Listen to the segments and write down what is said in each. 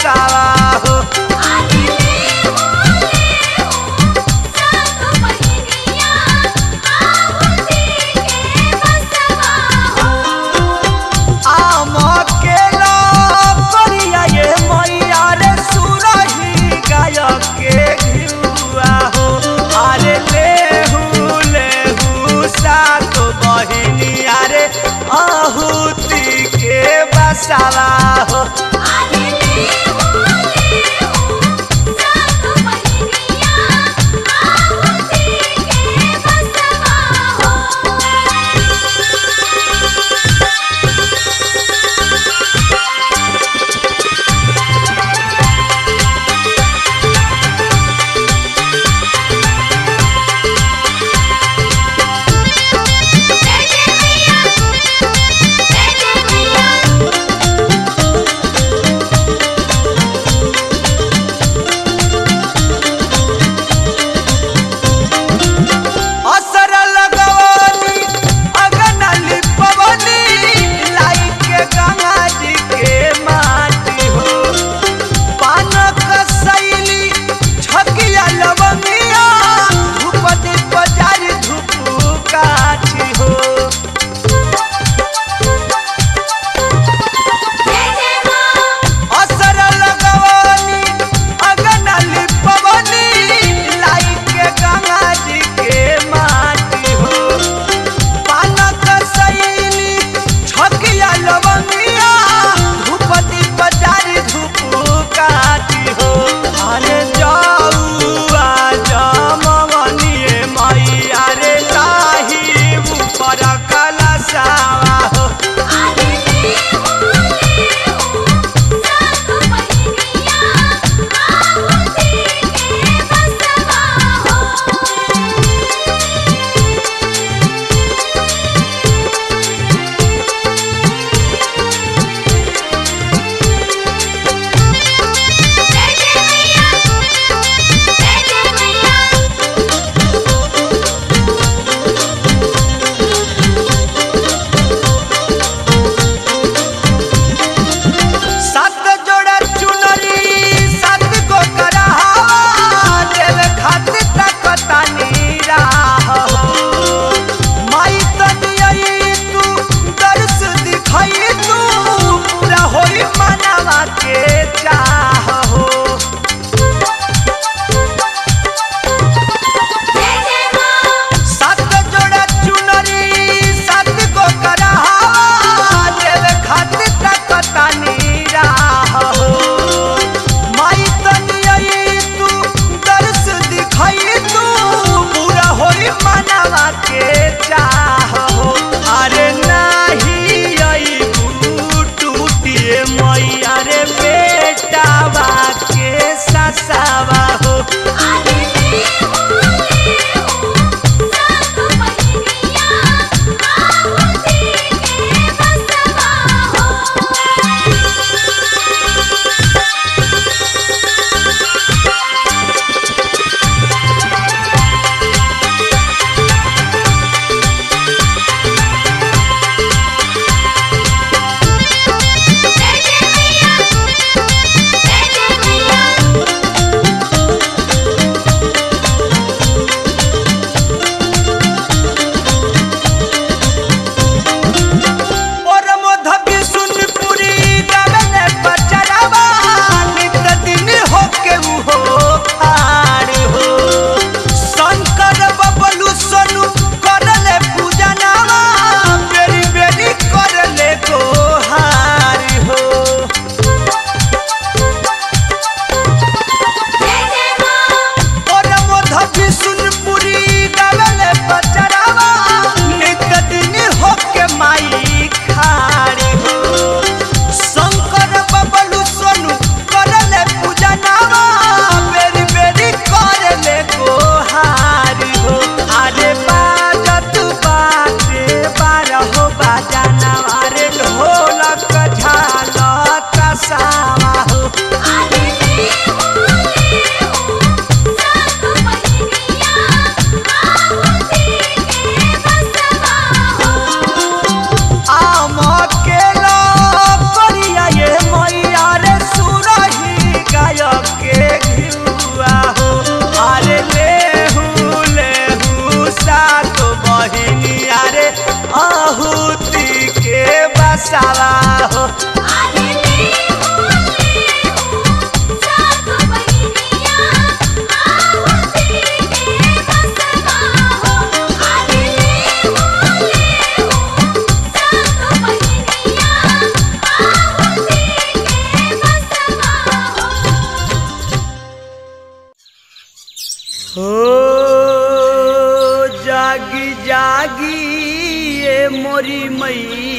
बसावा हो आम केला करिया ये मैया रे सुरही गायक के घिउआ हो अरे लेहू लेहू सात बहिनी अरे आहुति के बसावा हो Thank you.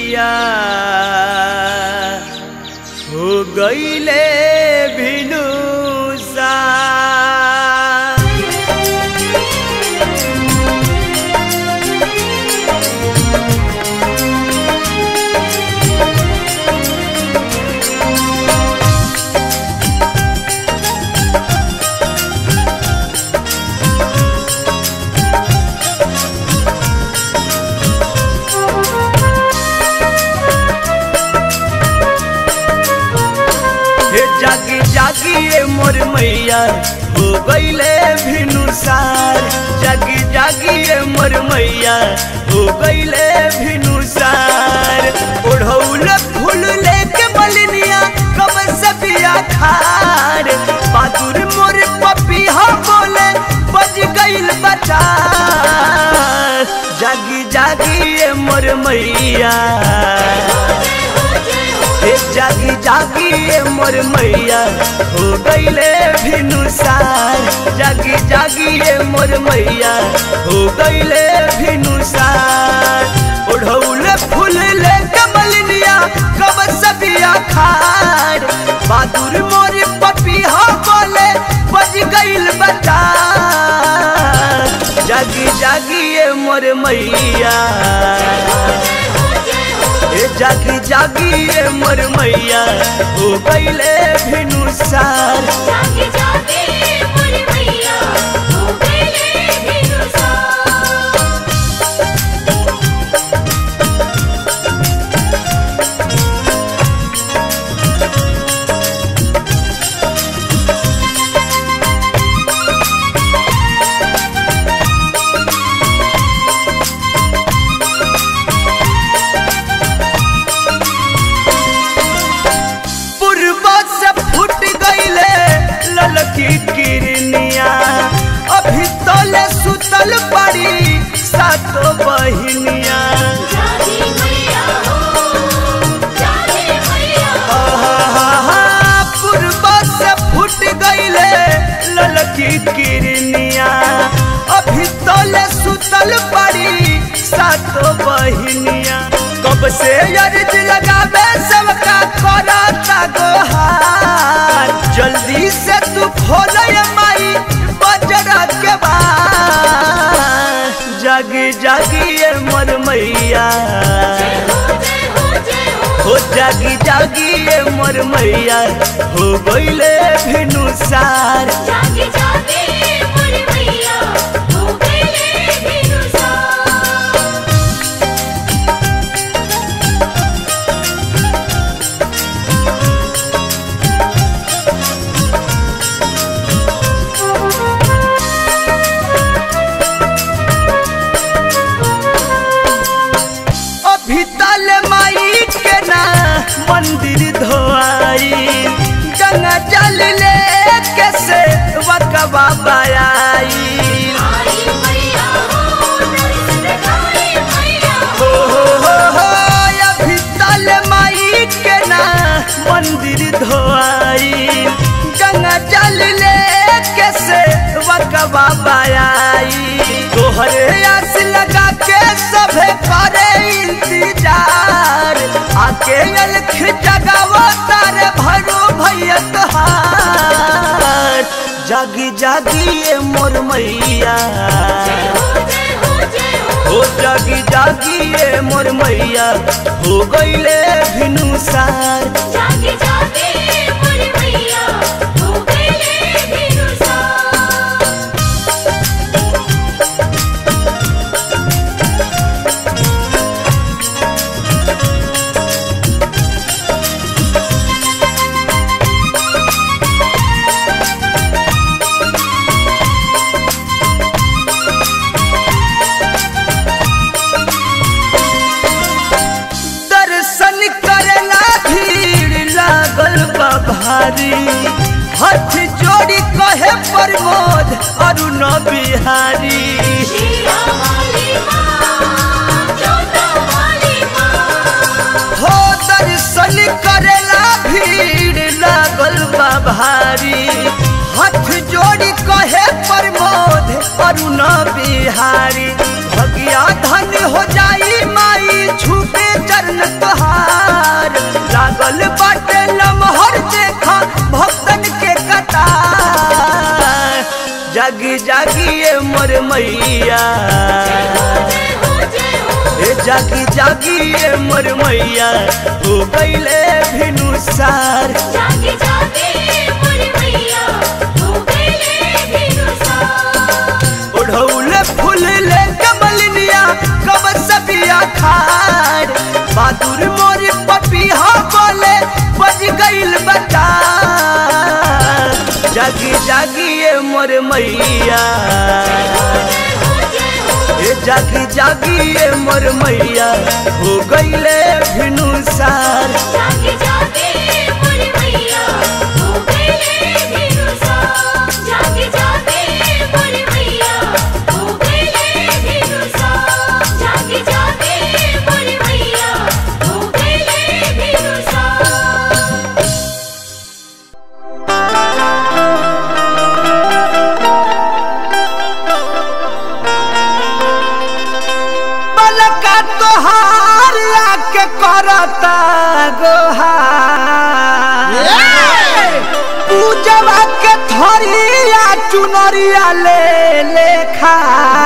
मैया हो गईले भिनुसा हे जागी जागी ये मोर मैया हो गईले भिनुसार जागी जागी ये मोर मैया हो गईले भिनुसार ओढ़ौल फूल लेके मलिनिया कब सबिया खार बहादुर मोर पपिया बोले बज गईल बचा जागी जागी ये मोर मैया हे जागी जागी ये मोर मैया हो गईले भिनुसार जागी जागी ये मोर मैया हो गईले भिनुसार ओढ़ौले फूल ले कमलिनिया कब सबिया खार बहादुर मोर पपिया बोले बज गईल बता जागी जागी ये मोर मैया ए जागी जागी ये मोर मैया हो गईले भिनुसार जागे जागे मोर मैया हो गईले भिनुसार पूर्व से फूट गईले ललकी किरनिया अभी तोले सुतल पड़ी सातो बहिनिया जागे मैया हो जागे मैया आहा, पूर्व से फूट गईले ललकी किरनिया अभी तोले सुतल पड़ी सातो बहिनिया कब से अर्ज लगावे सबका करता गोहार जल्दी से तू खोल माई बजरा के बार जागी जागी ये मोर मैया हो जय हो जय हो हो जागी जागी ये मोर मैया हो गईले भिनुसार जागे जागे मोर मैया हो गईले भिनुसार अभी तल माई के ना मंदिर धोआई गंगा जल ले के से वकवा बयाई आई मैया हो दर्श दिखाई मैया हो हो हो हो अभी तल माई के ना मंदिर धोआई गंगा जल ले के से वकवा बयाई तोहरे आस लगा के सभे करे इंतजार आके अलख जगावो तारे भरो भैया तोहार जागी जागी ये मोर मैया हो जय हो जय हो हो जागी जागी ये मोर मैया हो गईले भिनुसार जागे जागे मोर मैया हो गईले भिनुसार दर्शन करेला भीड़ लागल बा भारी हाथ जोड़ी कहे प्रमोद अरुण बिहारी शीरा वाली माँ जोता वाली माँ हो दर्शन करेला भीड़ लागल बा भारी हाथ जोड़ी कहे प्रमोद अरुण बिहारी भगिया धन हो जाई माई झुक छूटे चरण तोहार लागल बाटे लमहर देखा भक्तन के कतार जागी जागी ये मोर मैया ए जागी जागी ये मोर मैया हो गईले भिनु सार जागे जागे मोर मैया हो गईले भिनुसार ओढ़ौले फूल ले कमलिनिया कब सबिया खार बहादुर मोर पपिया बोले बज गईल बता जागी जागी ये मोर मैया ए जागी जागी ये मोर मैया हो गईले भिनु सार जागे जागे मोर मैया हो गईले भिनुसार जागे जागे मोर मैया हो गईले भिनुसार जागे जागे मोर मैया हो गईले भिनुसार पलका तोहार आके करता गोहार पूजवा के थरिया चुनरिया ले लेखा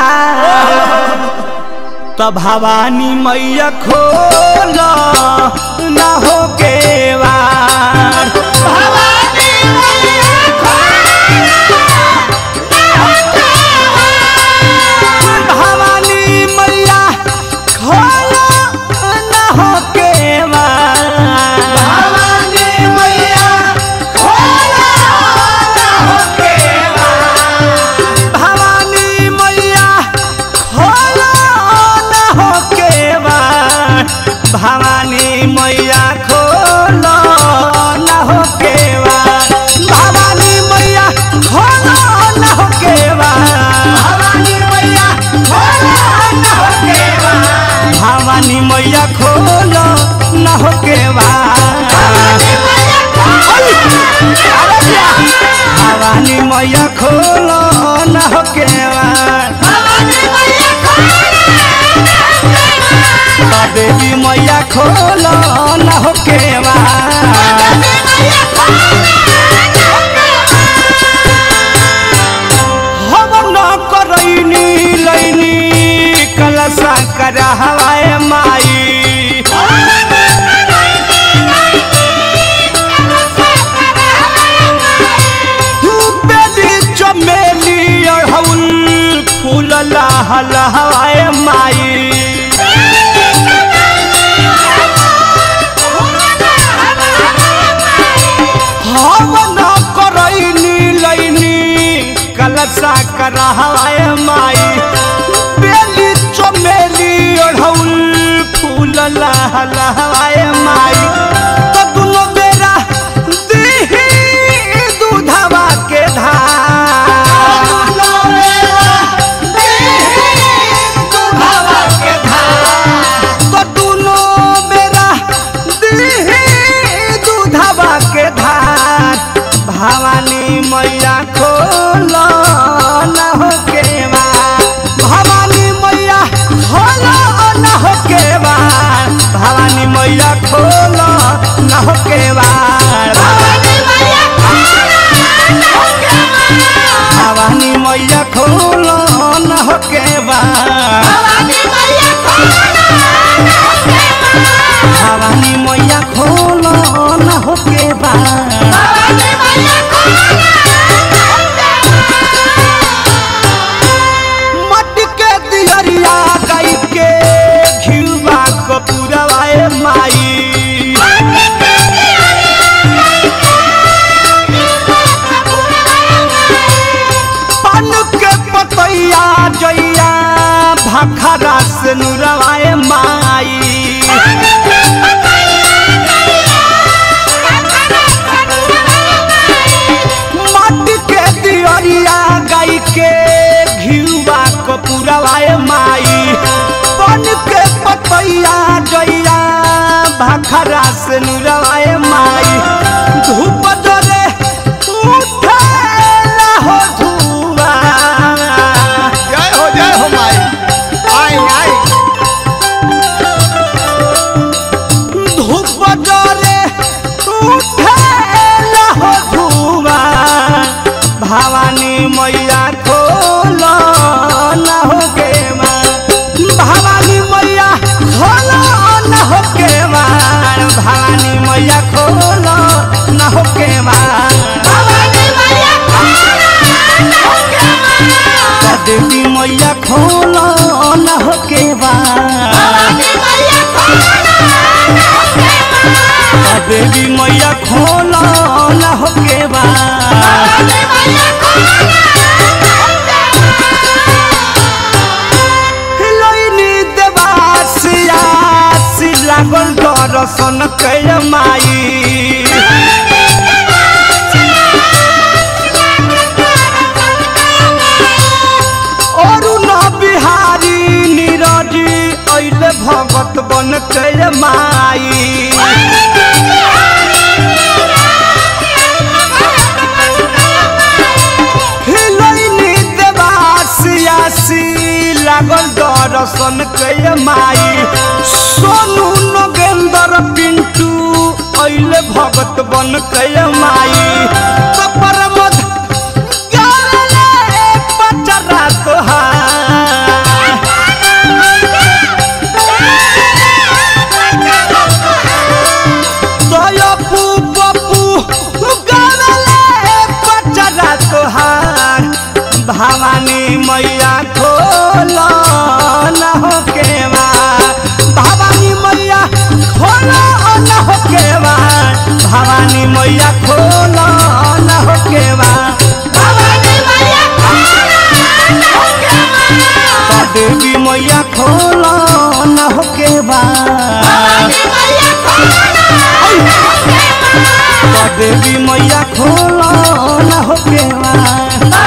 तब भवानी मैया खोल न हो के वार भवानी मैया भवानी मैया खोलो न हो के भवानी मैया खोलो न हो के भवानी मैया खोलो न हो के भवानी मैया खोलो न हो के भवानी मैया खोलो न हो के भवानी मैया खोलो न हो के भवानी मैया खोलो न हो के भवानी मैया खोलो न हो के देवी मैया खोलो न हो के हम न करैनी लैनी कलसा कर हवाए माई बेली चमेली अढ़ौल फूल लहल हवाए माई हम न करैनी लैनी कलसा कर हवाए माई बेली चमेली अढ़ौल फूल लहल हवाए माई तो दुनो बेरा दीही दूधवा के धार तो दुनो बेरा दीही दूधवा के धार भवानी मैया खोलो न हो के भवानी मैया खोलो न हो के भवानी मैया खोलो न हो के भवानी मैया खोलो न हो के भवानी मैया खोलो न हो के मट के दियरिया गाई के घिउवा कपूरवाए माई पान के पतैया जैया भखरा से नुरवाए माई मट के दियरिया गाई के घिउवा कपूरवाए माई पान के पतैया जैया भखरा से नुरवाए माई धूप जरे उठेला हो धुआ जय हो जय हो माई आई आई मैया खोलो न हो के देवी मैया खोलो न हो के देवी मैया खोलो न हो के हिलोइनी देवासियासी लागल दर्शन कैल माई अरुण बिहारी नीरज अइले भगत बन कैल माई हिलोइनी देवासियासी लागल दर्शन कैल माई सोनू नगेंद्र पिंटू अइले भगत बन कैल माई तपर मध गाले पचरा तोहार दयापू बपू गाले पचरा तोहार भवानी मैया खोलो न हो के भवानी मैया खोलो न हो के भवानी मैया खोलो न हो के देवी मैया खोलो न हो के देवी मैया खोलो न हो के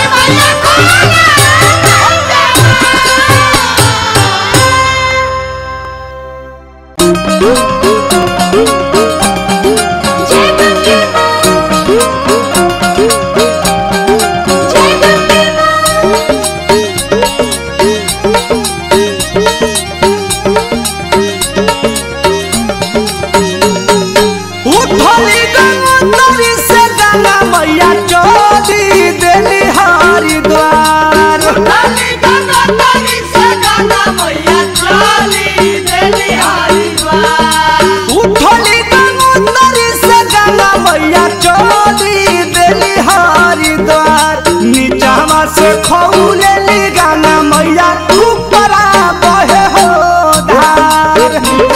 उठली गंगोत्री से गंगा मैया चोरी देली हरिद्वार उठली गंगोत्री से गंगा मैया चोरी देली हरिद्वार नीचावा से खौलेली गंगा मैया ऊपरा बहे हो धार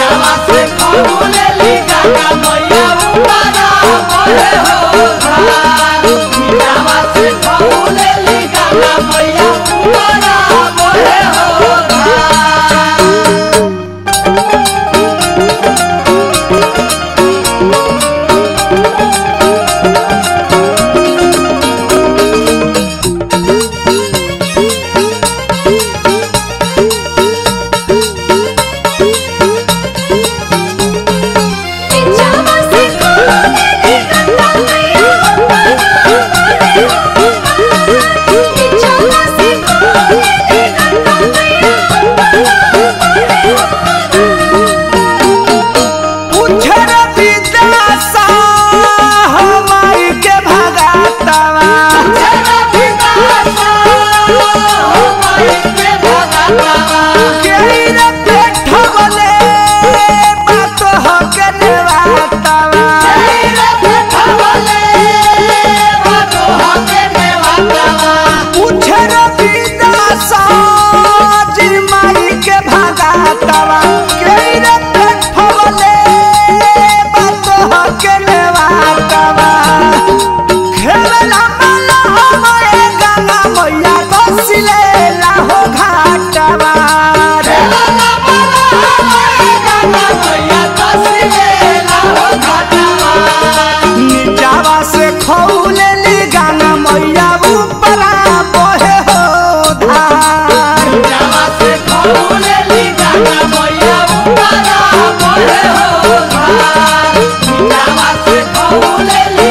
उछर विद्यासा हमारी के भगातवा केर पेठवले बात हो के नेवातवा उछर विद्यासा जिमाई के भगातवा केर पेठवले बात हो के नेवातवा खेलना मला हमारे गंगा मैया बसिले लाहो घाटवा नीचावा से खौलेली गंगा मैया ऊपरा बहे हो धार Oh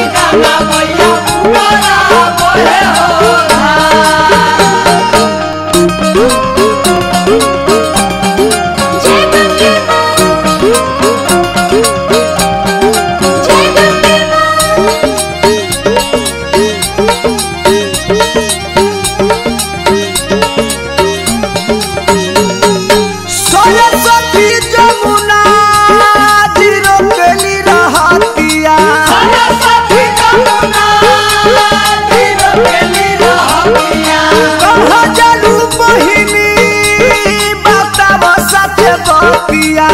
बतिया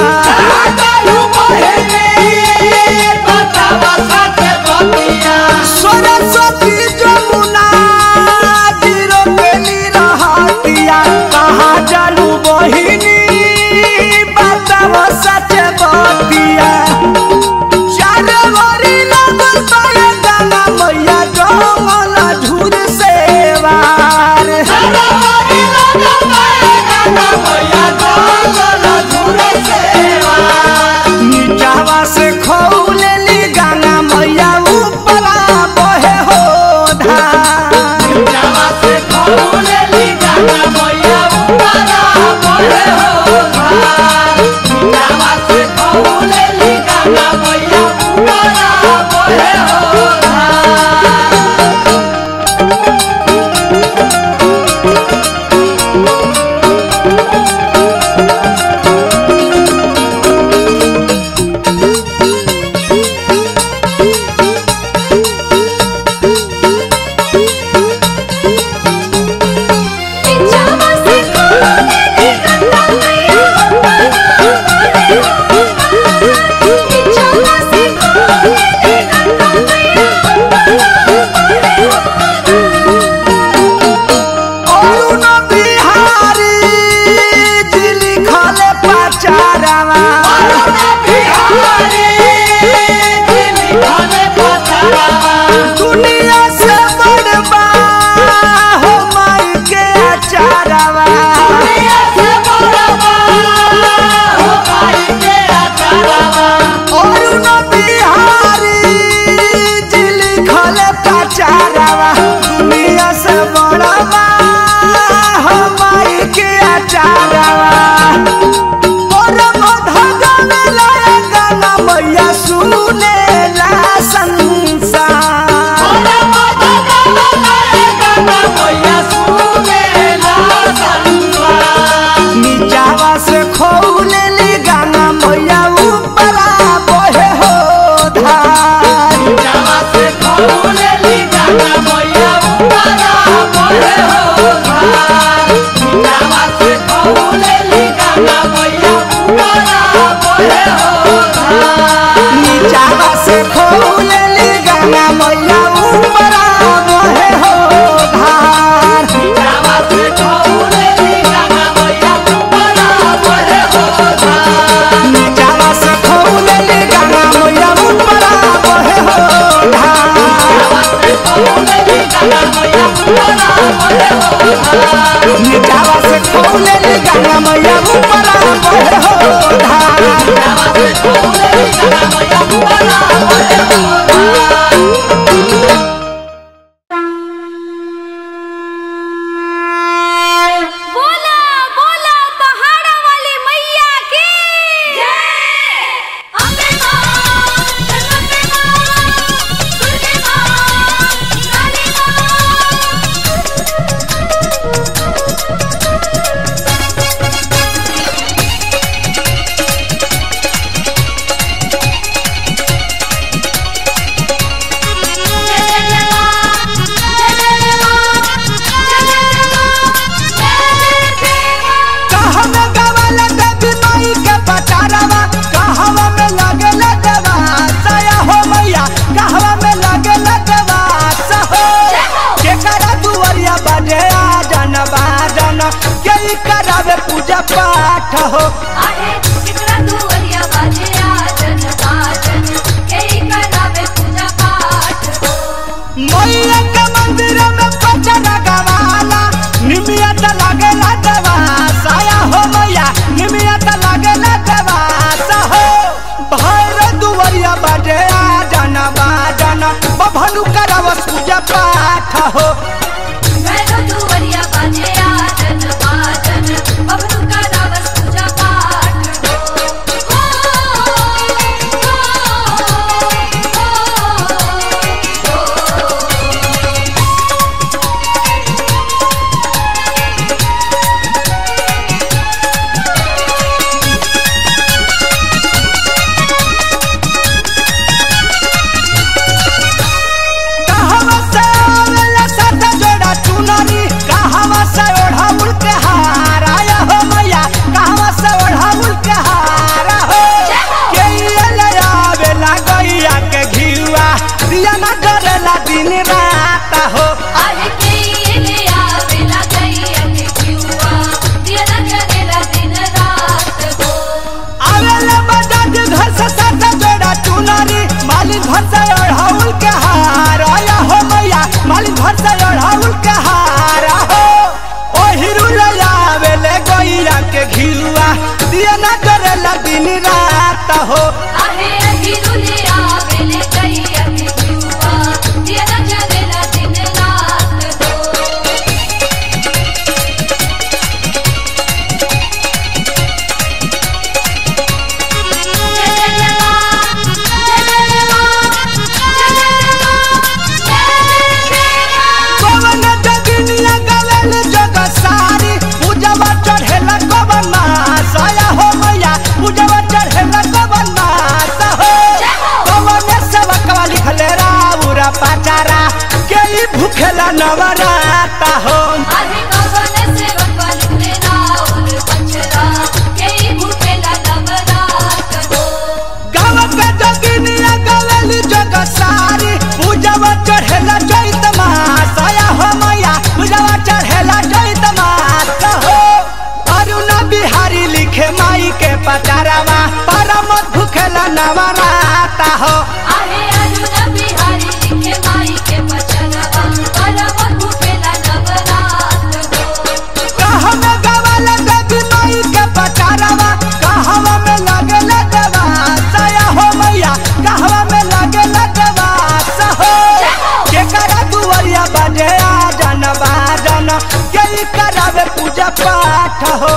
सरस्वती जमुना जीरो पेली रहतिया कहाँ जालू बहिनी बताव सच बतिया चारे वरी लगल बारे गाना मैया डोंगला झूर सेवार नीचावा से खौलेली गाना मैया ऊपरा बहे हो धार पिछावा से खोले गंगा मैया पिछावा से खोले गंगा अरुण बिहारी दिली खले पचारवा दुनिया से बड़बा हो माई के अचारवा अरुण बिहारी दिली खले पचारवा दुनिया से बड़बा हो माई के अचारवा परम धगन लाया गाना मैया सुने ला संसार नीचावा से खौलेली गाना मैया ऊपरा बहे हो धार नीचावा से खौलेली गाना मैया ऊपरा बहे हो धार नीचावा से खौलेली गाना मैया ऊपरा बहे हो धार नीचावा से खौलेली गाना मैया ऊपरा बहे हो धार बोला बोला पहाड़ा वाली मैया की जय अम्बे मां जगदम्बे मां दुर्गे मां काली मां कहवा गवाला देवी माई के पटारवा कहवा में लगेला देवा सया हो मैया कहवा में लगेला देवा सहो केकरा दुवरिया बजे आ जन बाजन के ई करावे पूजा पाठ हो मैया के मंदिर में पचरा गवाला निमियत लगेला देवा सया हो मैया निमियत लगेला देवा सहो भैर दुवरिया बजे आ जन बाजन बभनु करावस पूजा पाठ हो कहवा से आवेला साथ जोड़ा चुनरी दिया ना डरेला दिन रात हो आहे केले आवेला गैया के जुआ दिया ना जरेला दिन रात हो आवेला बजाज घर से साथ जोड़ा चुनारी मालिक घर से ओढ़ाउल के हार आया हो मैया मालिक घर से ओढ़ाउल के हार हो ओ हिरू ले आवेले गैया के घिरुआ दिया ना डरेला दिन रात हो आहे अहिरुले आवेले गैया के जुआ दिया ना जरेला दिन रात हो कवन जगिनिया गवेल जग सारी पूजवा चढ़ेला कवन मास आया हो मैया पूजवा चढ़ेला कवन मास हो कवन सेवकवा लिखले राउरा पाचारा के ई भूखेला नवराता हो गाँव के जगिनिया गवेल जग सारी पूजवा चढ़ेला चैत मास आया हो मैया पूजवा चढ़ेला चैत मास हो अरुणा बिहारी लिखे माई के पचारावा परम भूखेला नवराता हो कहवा गवाला देवी माई के पचारावा कहवा में लगेला देवा सया हो मैया कहवा में लगेला देवा सहो केकरा दुआरिया बाजे आ जन बाजन के ई करावे पूजा पाठ हो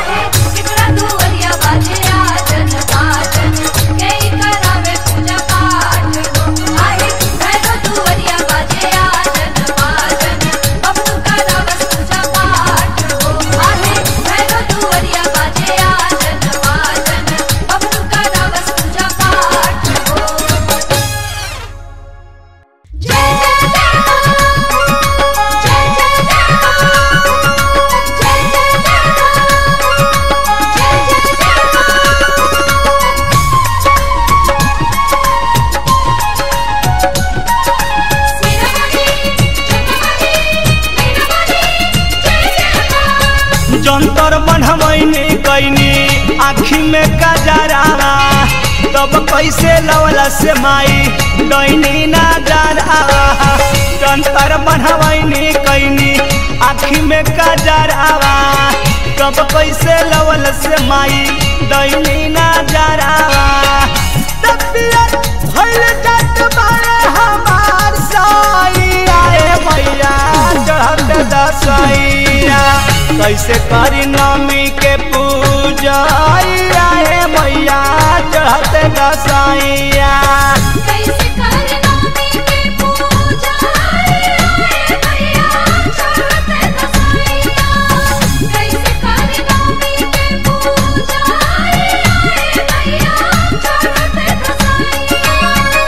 जंतर बनवैनी कैनी आँखी में कजरावा तब कैसे लवला से माई डैनी ना जरावा जंतर बनवैनी कैनी आँखी में कजरावा तब कैसे लवल से माई डैनी ना जरावा तबियत भइल जात बारे हमार साईया ए मैया चढ़त दसैया कैसे करी नमी के पूजा हे मैया चढ़त दसैया कैसे करना मेरे पूजा रे भैया चढ़ते दसैया कैसे करना मेरे पूजा रे भैया चढ़ते दसैया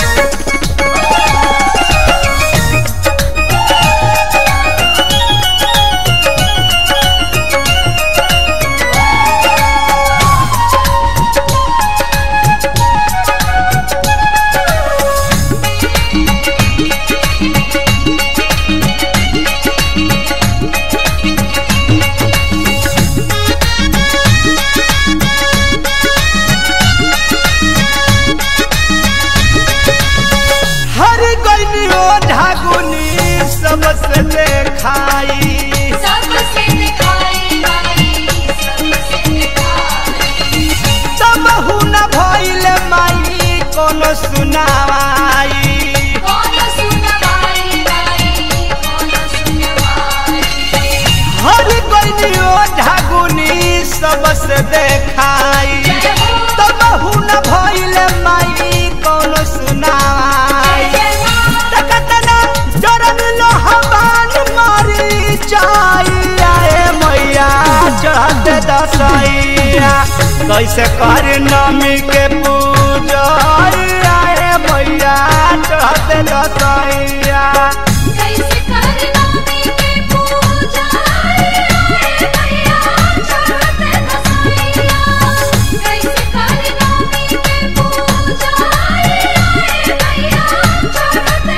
हर गईनी ओ ढागुनी सबसे देखाई सबसे दिखाई माई सबसे दिखाई तब हुन भइल माई कोनो सुनावाई कौन सुनवाई माई कौन सुनवाई हर गईनी ओ ढागुनी सबसे देखाई तब हुन भइल माई कोनो सुनावाई तकतना जरन लोहबान मारी चाहिए ए मैया चढ़त दसैया कैसे कर नमी के पूजा ए मैया चढ़त दसैया कैसे करना मेरे पूजा रे भैया चढ़ते दसैया कैसे करना मेरे पूजा रे भैया चढ़ते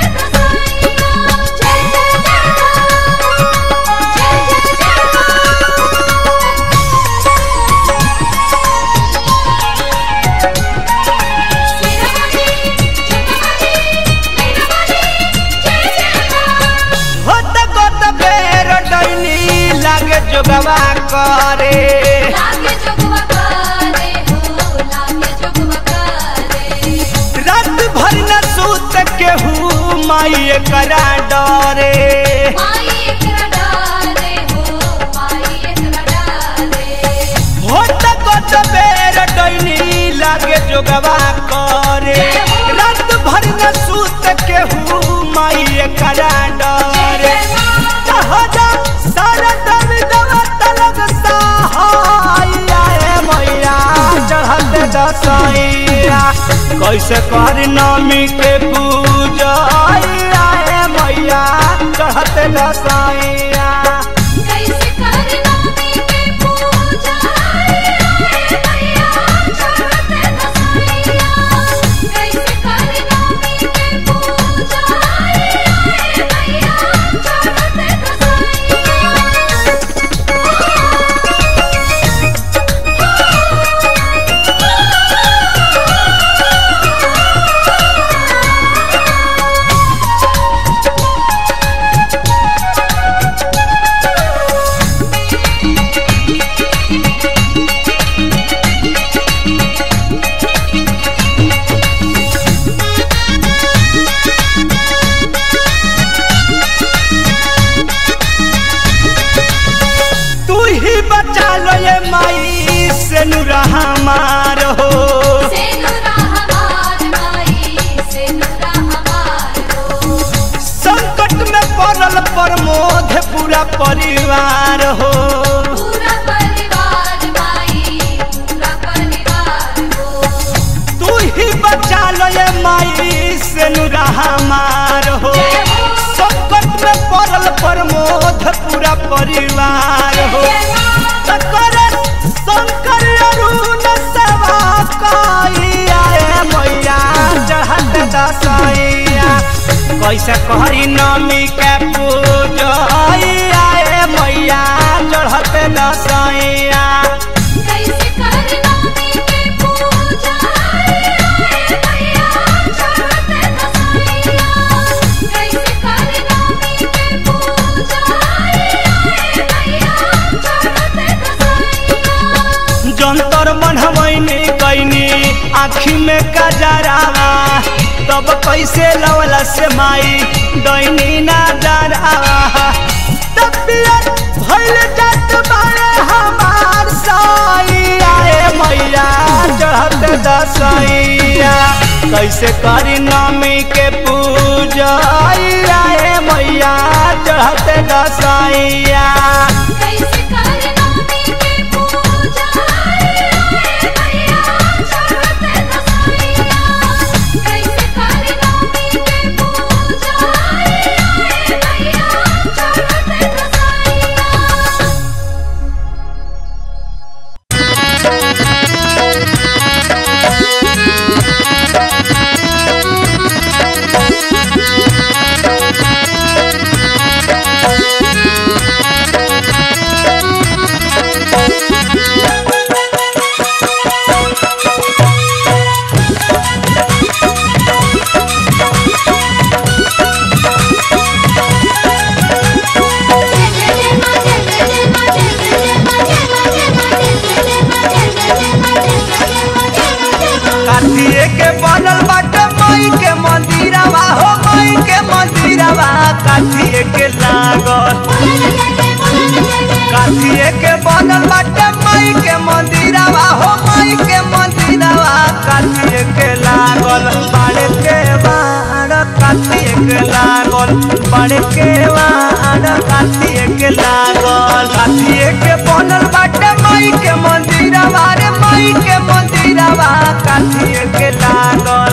डरे माई एकरा डाले हो माई एकरा डाले होत कत बेर डैनी लागे जोगवा करे रात भर न सूत केहू माई एकरा डरे कहजा सारा दबी दवा तलग सहाया ए मैया चढ़त दसैया कैसे कर नमी के पूजा ए मैया चढ़त दसैया कैसे कर नमी के पूजा रे मैया चढ़ते दसैया कैसे कर नमी के पूजा रे मैया चढ़ते दसैया तू ही बचा लो ये माई से नुरा हमार हो सेनुरा हमार माई सेनुरा हमार हो संकट में पड़ल प्रमोद पूरा परिवार हो पूरा परिवार माई पूरा परिवार हो तू ही बचा लो ये माई से नुरा हमार हो संकट में पड़ल प्रमोद पूरा परिवार हो शंकर शंकर अरुण सेवा कइया ए मैया चढ़त दसैया कैसे करी नमी के पूजा ए मैया चढ़त दसैया कैसे कर नमी के पूजा रे मैया चढ़ते दसैया कैसे कर नमी के पूजा रे मैया चढ़ते दसैया जंतर मनहमैनी कैनी आँखी में कजरावा तब कैसे लवला से माई दैनी ना डरावा तबियत भइल जात बारे हमार सैया ए मैया चढ़त दसैया कैसे करी नमी के पूजा ए मैया चढ़त दसैया कैसे कर नमी के पूजा रे मैया चढ़ते दसैया कैसे कर नमी के पूजा रे मैया चढ़ते दसैया काठिए के बनल बाटे मई के मंदिरवा हो मई के मंदिरवा काठिए के लागल काठिए के बनल बाटे मई के मंदिरवा हो मई के मंदिरवा काठिए के लागल बाड़े के बाड़ काठिए के लागल बाड़े के बाड़ काठिए के लागल काठिए के बनल बाटे मई के मंदिरवा रे मई के मंदिरवा काठिए के लागल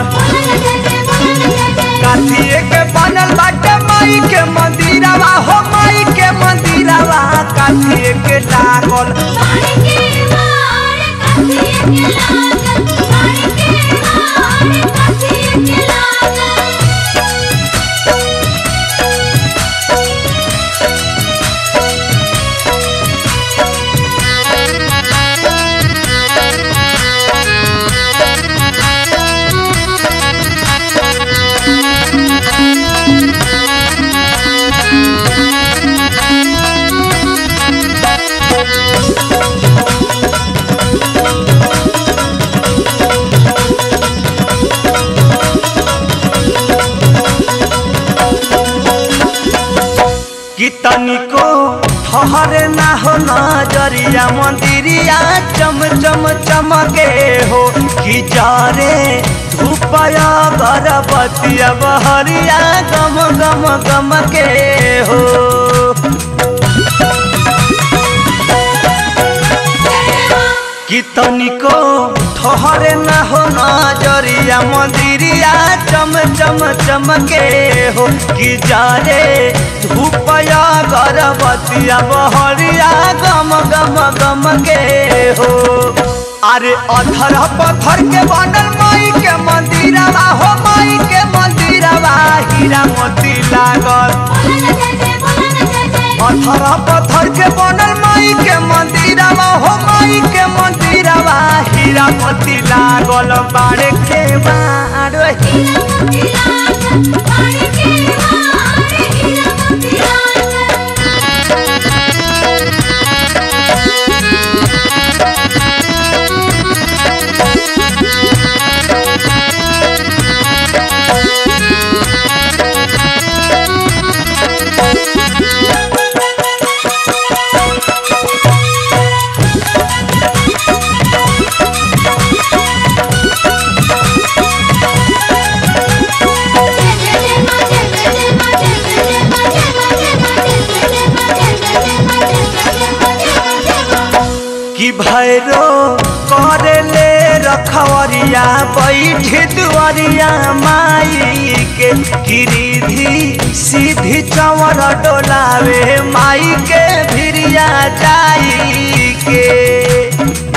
काठिए के बनल बाटे मई के मंदिरवा हो मई के मंदिरवा काठिए के लागल Thank you. जरिया मंदिरिया चम चम चमके हो कि जारे धूपया गरबतिया बहरिया गम गम गम के हो कि तनिको ठहरे ना हो नजरिया मंदिरिया चम चम चमके हो कि जारे धूपया गरबतिया बहरिया गम गम गम के हो अरे अधर पत्थर के बनल माई के मंदिरवा हो माई के मंदिरवा हीरा मोती लागल पत्थर पत्थर के बनल माई के मंदिरवा हो माई के मंदिरवा हीरा मोती लागल बाड़े के बाड़ कि भैरो करे ले रखवरिया बैठ दुआरिया माई के गिरिधी सीधी चवर डोलावे माई के भिरिया जाई के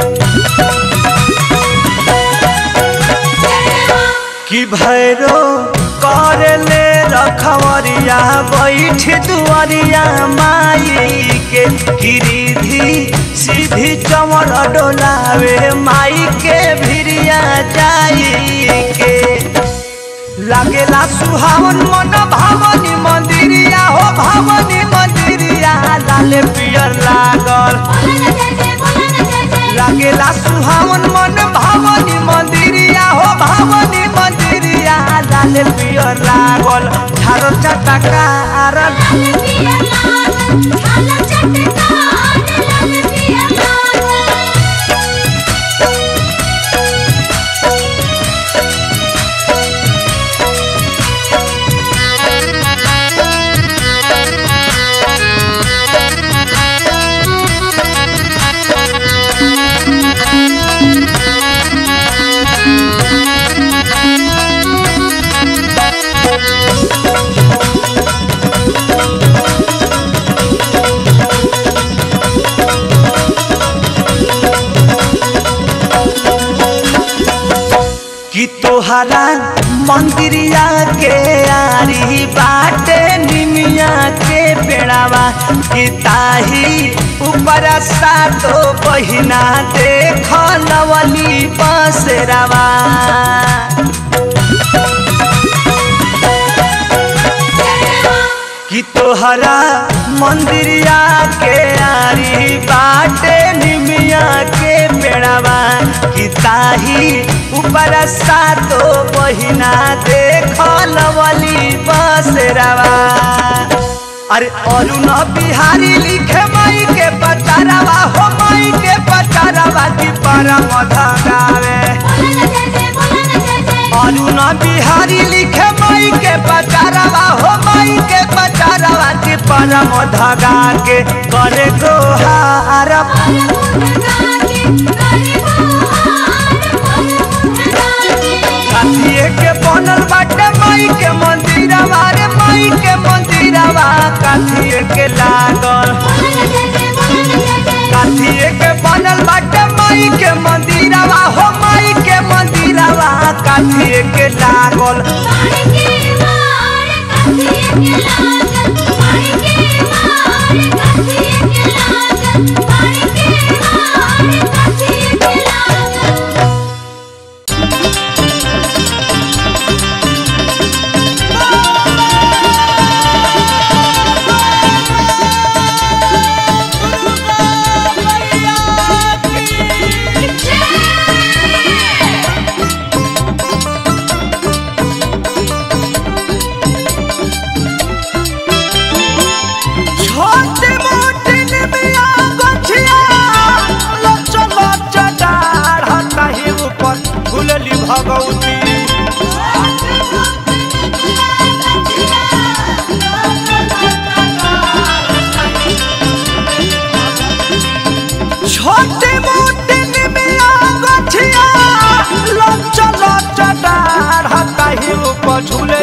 कि भैरो कर ले रखवरिया बैठ दुआरिया माई के गिरिधी सीधी चमर डोलावे माई के भिरिया जाई के लागेला सुहावन मन भावनी मंदिरिया हो भावनी मंदिरिया लाल पियर लागल लागेला सुहावन मन भावनी मंदिरिया हो भावनी मंदिरिया लाल पियर लागल झारो चटकार कि तोहरा मंदिरिया के आरी बाटे निमिया के पेड़ावा कि ताही ऊपर सातो बहिना देख लवली बसेरावा कि तोहरा मंदिरिया के आरी बाटे निमिया के पेड़ावा कि ताही ऊपर सातो बहिना देख लवली बसेरावा अरे अरुण बिहारी लिखे माई के पचारावा हो माई के पचारावा की परम धगावे अरुण बिहारी लिखे माई के पचारावा हो माई के पचारावा की परम धगा के करे गोहार कातिए के बनल बाटे माई के मंदिरवा रे माई के मंदिरवा कातिए के लागल कातिए के बनल बाटे माई के मंदिरवा हो माई के मंदिरवा कातिए के लागल Thank you.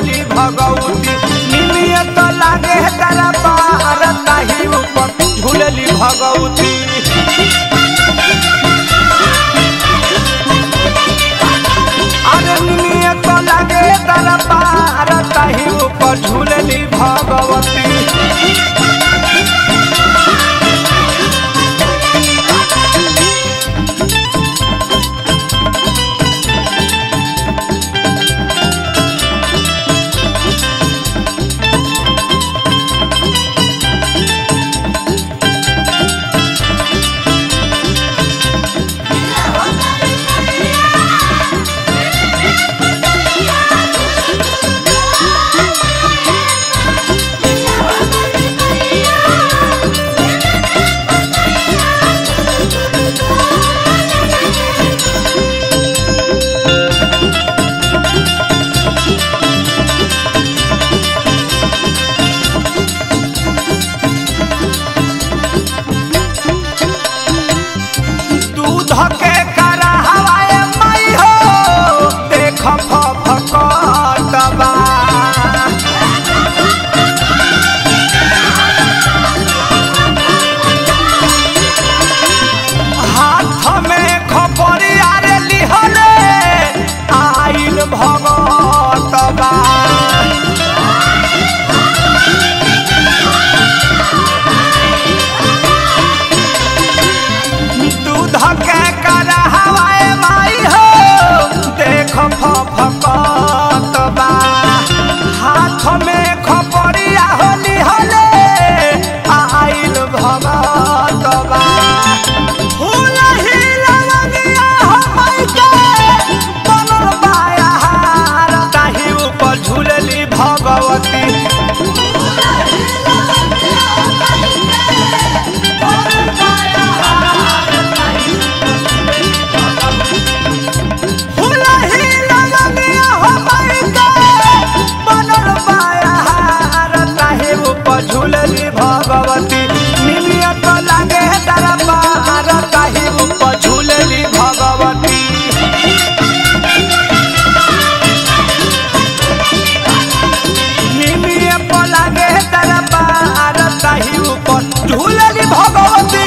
झूलली भगवती निमिया तो लागे तारा पार ताही ऊपर झूलली भगवती अरे निमिया तो लागे तारा पार ताही ऊपर झूलली भगवती दूध के करा हवाए मई हो देख फकटबा हाथ में खपरिया रे लिहले आइल भगतबा दूध के करा हवाए माई हो देख फकटबा हाथ में खपरिया होली हले आइल भगतबा हुलही लवंगिया हमई के बनल बायार ताही ऊपर झूलली भगवती हुलही लवंगिया हमई के बनल बायार ताही ऊपर झूलली भगवती निमिया तो लागे तारा पार ताही ऊपर झूलली भगवती निमिया तो लागे तारा पार ताही ऊपर झूलली भगवती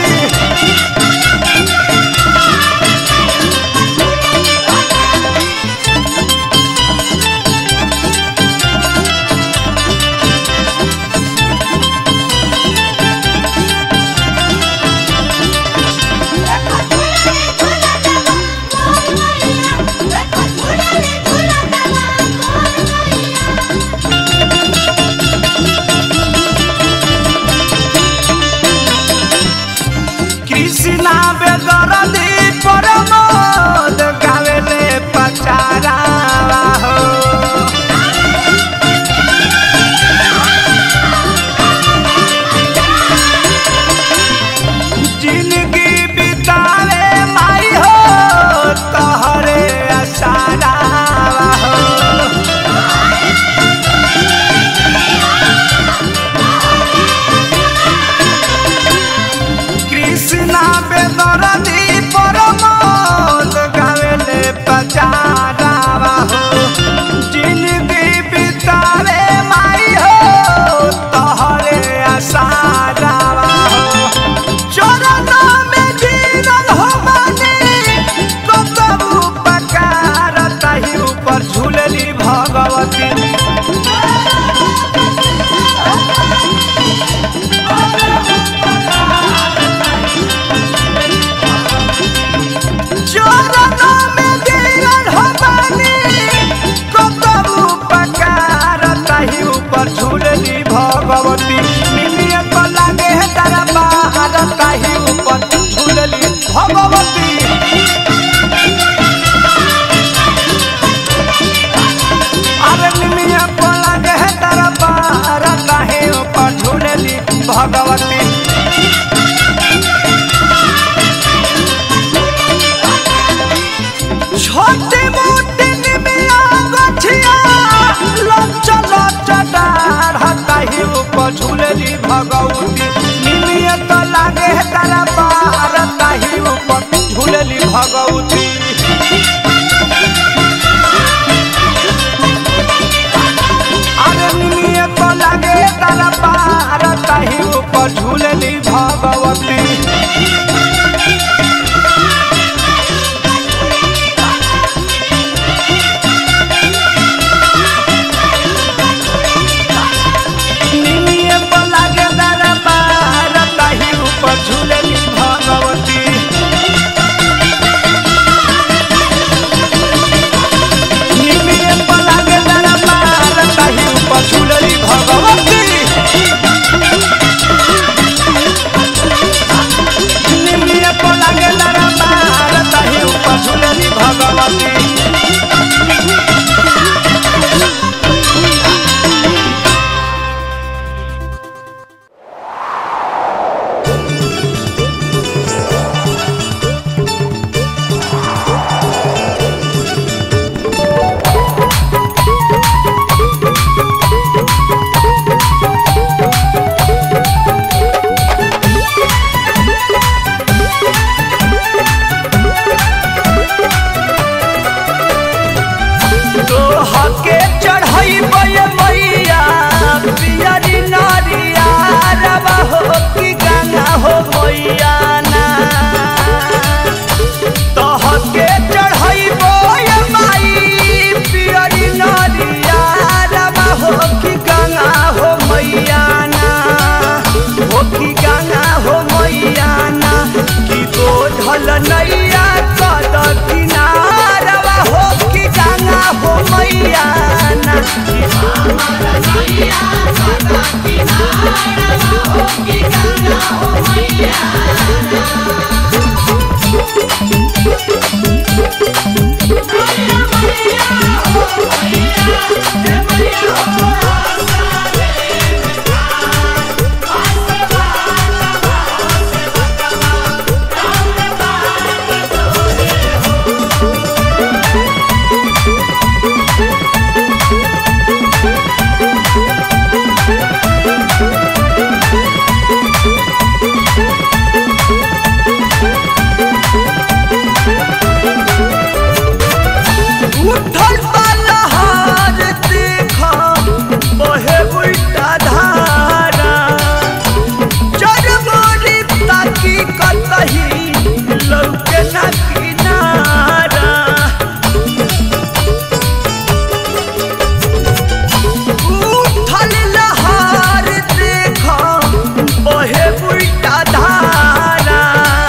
कृष्णा बेदरदी परमोद गावेले पचारा हो जिंदगी बितावे माई हो तहरे असारा हो कृष्णा बेदरदी परमोद गावेले पचारा हो जिंदगी बितावे माई हो तहरे असारा हो चरण में गिरल हो मानी कतबु पकार ताही ऊपर झूलली भगवती चरण में गिरल हो मानी कतबु पकार ताही ऊपर झूलली भगवती निमिया तो लागे तारा बाहर ताही ऊपर झूलली भगवती अरे निमिया तो लागे तारा बाहर ताही ऊपर झूलली भगवती छोटी मोटी निमिया गछिया लच लच डार हताही ऊपर झूलली भगवती निमिया तो लागे तारा पार ताही ऊपर झूलली भगवती लागे तारा पार ताही ऊपर झूलली भगवती निमिये पर लागे तारा पार ताही ऊपर झूलली भगवती निमिये पर लागे तारा पार ताही ऊपर झूलली भगवती निमिये पर लागे तारा पार ताही ऊपर झूलली भगवती तोहके चढ़ई बय मैया पियरी नरिया रवा हो कि गंगा हो मैया ना तोहके चढ़ई बय माई पियरी नरिया रवा हो कि गंगा हो मैया ना हो कि गंगा हो मैया ना कि बोझल नैया कद किनारवा हो कि गंगा हो मैया ना उठल पलहर देख बहे उल्टा धारा चरमोरी ताकी कतही लौके ना किनारा उठल लहर देख बहे उल्टा धारा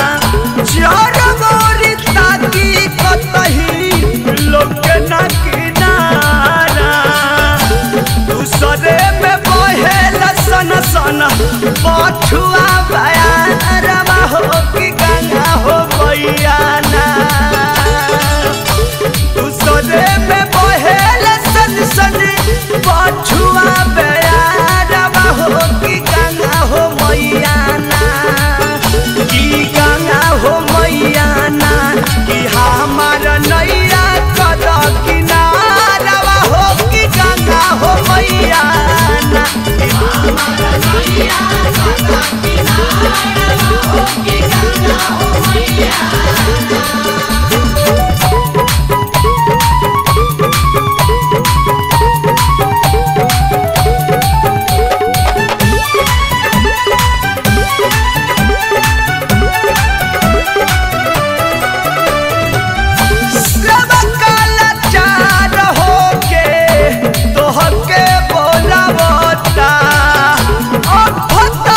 चरमोरी ताकी कतही लौके ना किनारा दूसरे में बहेल सन सन पछुआ बयारवा हो कि गंगा हो मैया ना दूसरे में बहेल सन सन पछुआ बयारवा हो कि गंगा हो मैया ना कि गंगा हो मैया ना कि हमार नैया कद किनारवा हो कि गंगा हो मैया ना सब काला चार होके तोहके बोलावता अफत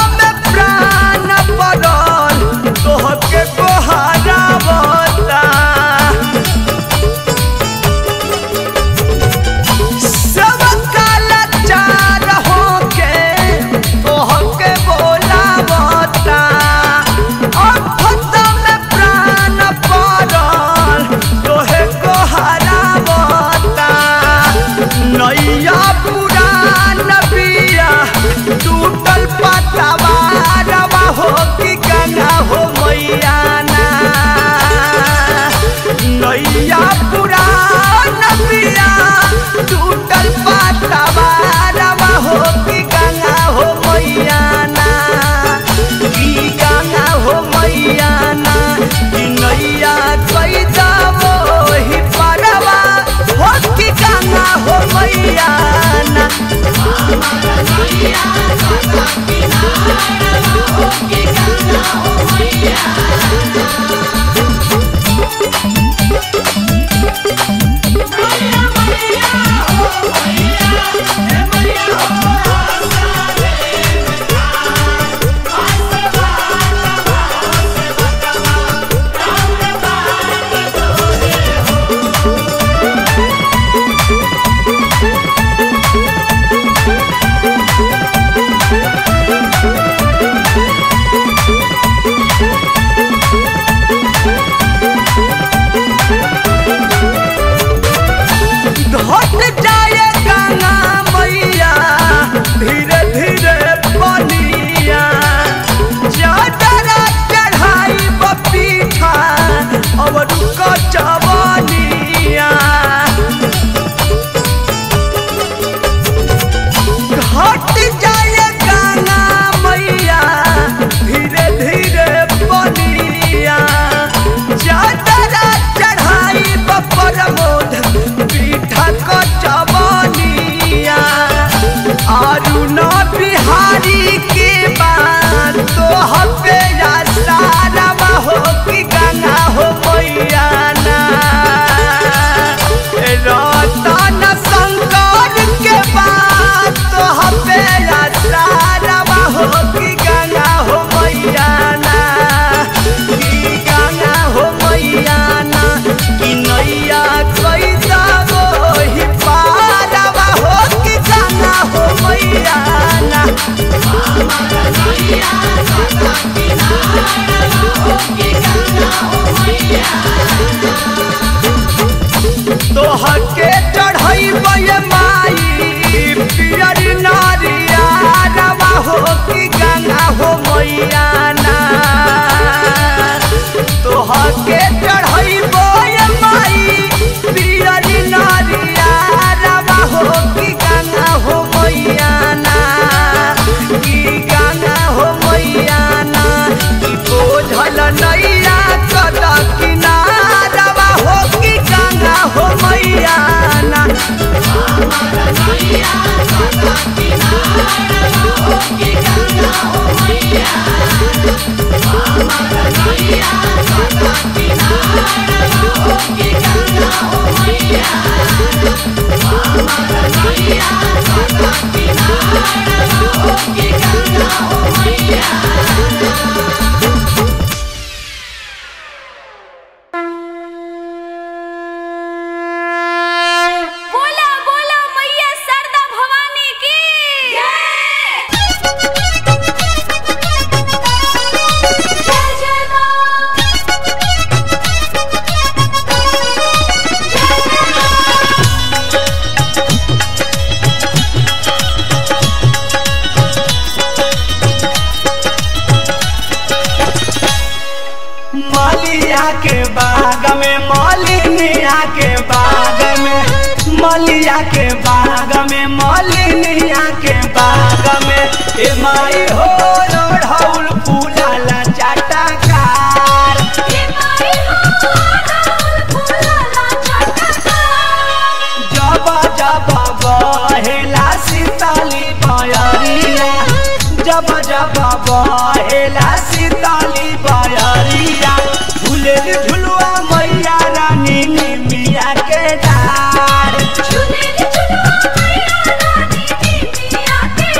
घट जाए गंगा मैया धीरे धीरे बनिया चादरा चढ़ाई पपीठा अब रुक जवनिया घट जाए गंगा मैया धीरे धीरे बनिया चादरा चढ़ाई बपर मोध पीठा क जवनिया अरुण बिहारी के बात तो हबे सारा हो कि गंगा हो मैया ना रतन शंकर के बात तो हबे सारा हो कि गंगा हो मैया ना कि गंगा हो मैया ना कि नैया कैसा ही पारवा हो कि गंगा हो मैया ना तोहर के चढ़ई माई पियर नारिया रवा हो कि गंगा हो मैया ना तोहर के चढ़ई माई पियर नारिया रवा हो कि गंगा हो मैया ना कि गंगा हो मैया ना कि बोझल नैया कद किनारवा हो कि गंगा हो मैया ना बोला बोला मैया शारदा भवानी की जय जय मां जय जय मां मलिया के बाग में मलिनिया के बाग में मलिया के बाग में मलिनिया के बाग में ए माई हो रोढ़ौल फूलाला चाटाकार हे माई हो राहुल फूलाला चटका जब जब बहेला सीताली बयरिया जब जब बहेला सीताली बयरिया झूले झुलुआ मैया रानी निमिया के डार झूले झुलवा मैया रानी की पिया के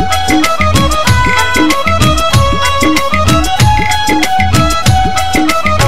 रे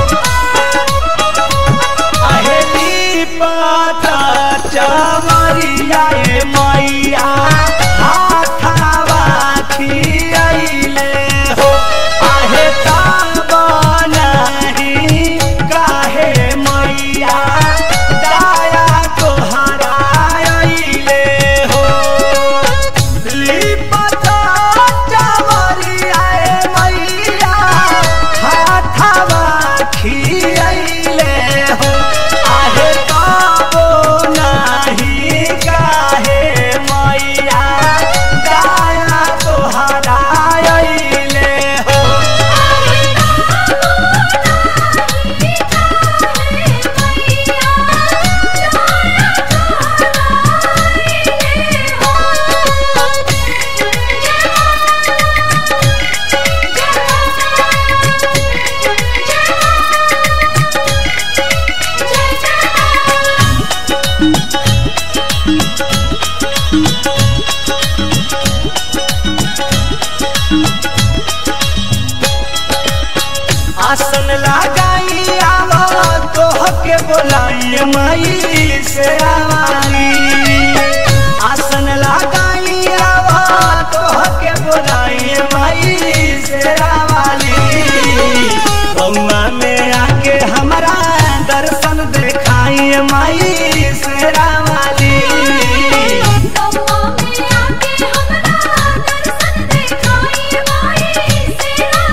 लगाई आवो तोह के बोलाई माई से आवाली आसन लगाई आवो तोह के बोलाई माई से आवाली बउआ में आके हमारा दर्शन देखाई माई से आवाली गौवा में आके हमरा दर्शन देखाई माई सेरा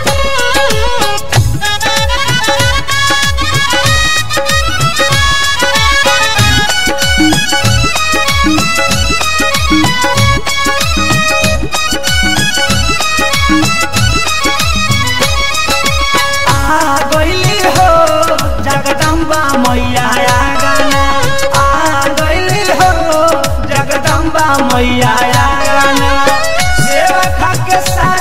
आ गइली हो जगदम्बा मैया गाना आ गइली हो जगदम्बा मैया गाना सेवा खा के सा